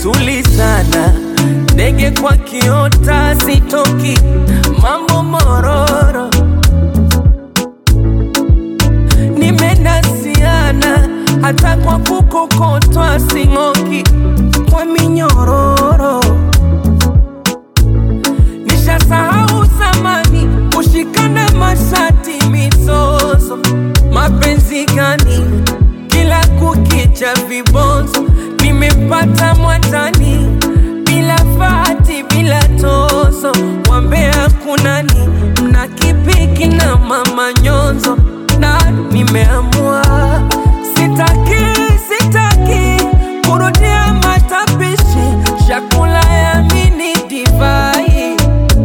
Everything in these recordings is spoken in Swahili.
tulizana, ndege kwa kiota sitoki, mambo mororo, nimenasiana hata kwa kukokotwa sing'oki, kwa minyororo nishasahau zamani, kushikana mashati mizozo, mapenzi gani kila kukicha vibonzo, nimepata mwatani bila fati bila tozo, wambea kunani mna kipiki na mama nyonzo, na nimeamua sitaki sitaki kurudia matapishi chakula ya mini divai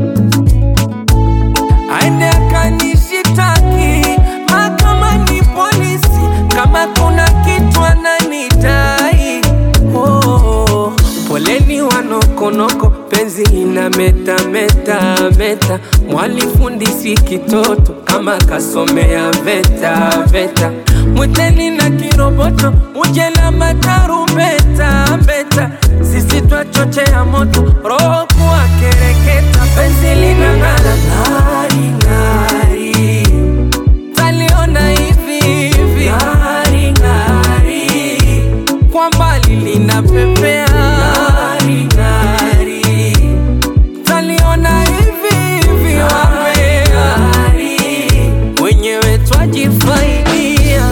aende akanishitaki mahakamani polisi kama kuna kitu ananidai oh, poleni wanokonoko penzi ina meta meta meta mwalifundisi kitoto kama kasomea veta veta mwiteni na kiroboto muje na matarumbeta mbeta sisi twachochea moto roho kuwa kereketa penzi lina ng'ara ng'ari ng'ari taliona hivi hivi ng'ari ng'ari kwa mbali linapepea ng'ari ng'ari taliona hivi hivi wambea wenyewe twajifaidia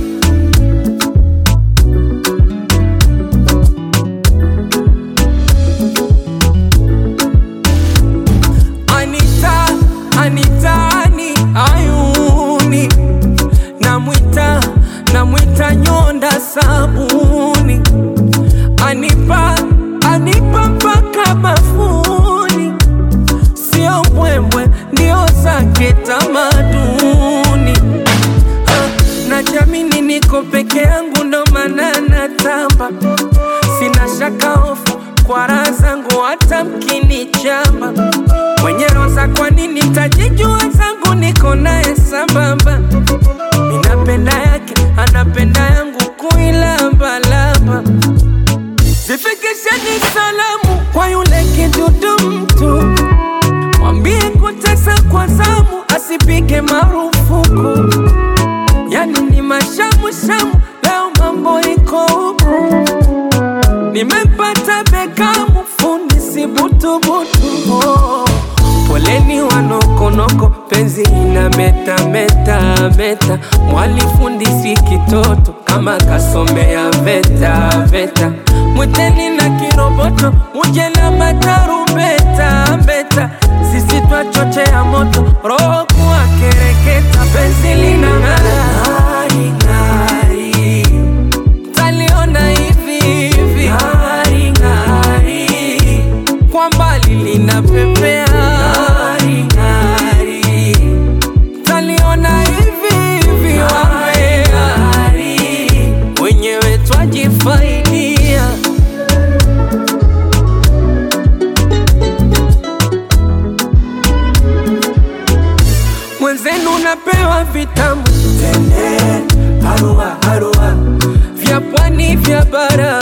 Anita, Anitani, ayuni namwita, namwita nyonda sabuni, anipa, anipa mpaka bafuni, sio mbwembwe, ndio zake tamaduni. Ah, Najamini niko peke yangu, ndo maana natamba, sina shaka hofu kwa raha zangu, hata mkinichamba mwenye roza, kwa nini tajijua zangu, niko naye sambamba, minapenda yake, anapenda yangu, kuilambalamba zifikisheni salamu kwa yule kidudu mtu, mwambie kutesa kwa zamu, asipige marufuku. Yani ni mashamushamu, leo mambo iko huku, nimempata Bekamu, fundi si butubutu. Oh, poleni wanokonoko, penzi ina meta meta meta, mwalifundisi kitoto kama kasomea veta veta, mwiteni na kiroboto, muje na matarumbeta mbeta, sisi twachochea moto, roho kuwa kereketa, penzi lina ng'ara ng'ari ng'ari taliona hivi hivi ng'ari ng'ari kwa mbali linapepea ng'ari ng'ari taliona hivi hivi wambea wenyewe twajifaidia mwenzenu napewa vitamu tende harua harua vya pwani vya bara